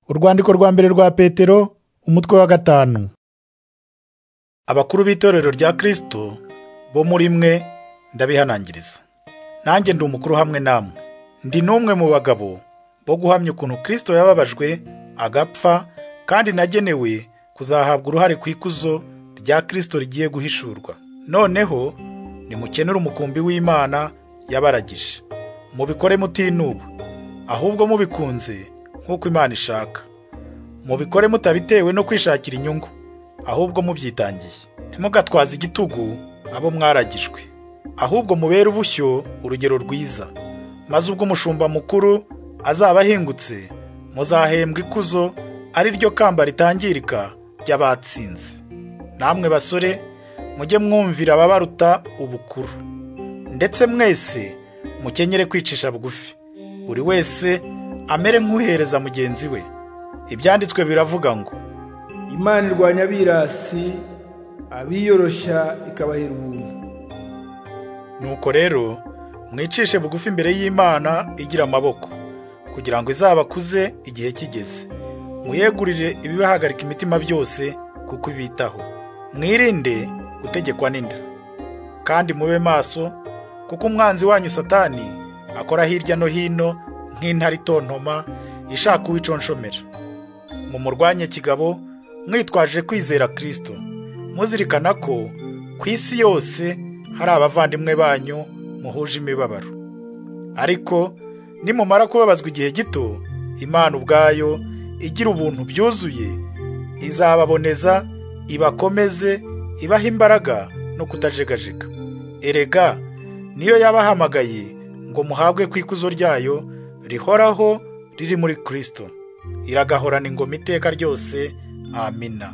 Urwandiko rwa mbere rwa Petero umutwe wa gatanu Abakuru b'itorero rya Kristo bo muri mwe ndabihanangiriza nanjye ndi umukuru hamwe namwe ndi n'umwe mu bagabo bo guhamya ukuntu Kristo yababajwe agapfa kandi nagenewe kuzahabwa uruhare ku ikuzo rya Kristo rigiye guhishurwa noneho nimukenera umukumbi w'Imana yabaragije mubikore mutinuba ahubwo mubikunze nk'uko Imana ishaka mubikore mutabitewe no kwishakira inyungu ahubwo mubyitangiye ntimugatwaze igitugu abo mwaragijwe ahubwo mubere ubushyo urugero rwiza maze ubwo umushumba mukuru azaba ahingutse muzahembwa ikuzo ari ryo kamba ritangirika ry'abatsinze namwe basore mujye mwumvira ababaruta ubukuru ndetse mwese mukenyere kwicisha bugufi buri wese amere nk'uhereza mugenzi we ibyanditswe biravuga ngo Imana irwanya abirasi abiyoroshya ikabahera ubuntu nuko rero mwicishe bugufi imbere y'Imana igira amaboko kugira ngo izabakuze igihe kigeze muyegurire ibibahagarika imitima byose kuko ibitaho mwirinde gutegekwa n'inda kandi mube maso kuko umwanzi wanyu satani akora hirya no hino nk'intare itontoma ishaka uwiconshomera mumurwanye kigabo mwitwaje kwizera kirisito muzirikana ko ku isi yose hari abavandimwe banyu muhuje imibabaro ariko nimumara kubabazwa igihe gito imana ubwayo igira ubuntu byuzuye izababoneza ibakomeze ibaha imbaraga no kutajegajega erega niyo yabahamagaye ngo muhabwe ku ikuzo ryayo rihoraho riri muri kirisito iragahorana ingoma iteka ryose amina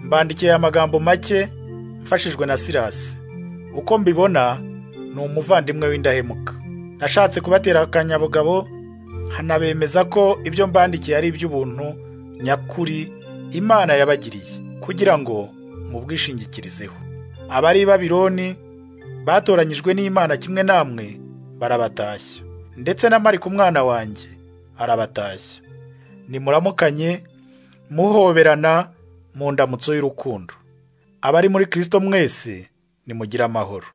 mbandikiye amagambo make mfashijwe na sirasi uko mbibona ni umuvandimwe w'indahemuka nashatse kubatera akanyabugabo hanabemeza ko ibyo mbandikiye ari iby'ubuntu nyakuri imana yabagiriye kugira ngo mubwishingikirizeho abari i babironi batoranyijwe n'imana kimwe namwe barabatashya ndetse na marika umwana wanjye arabatashya nimuramukanye muhoberana mu ndamutso y'urukundo abari muri kirisito mwese nimugire amahoro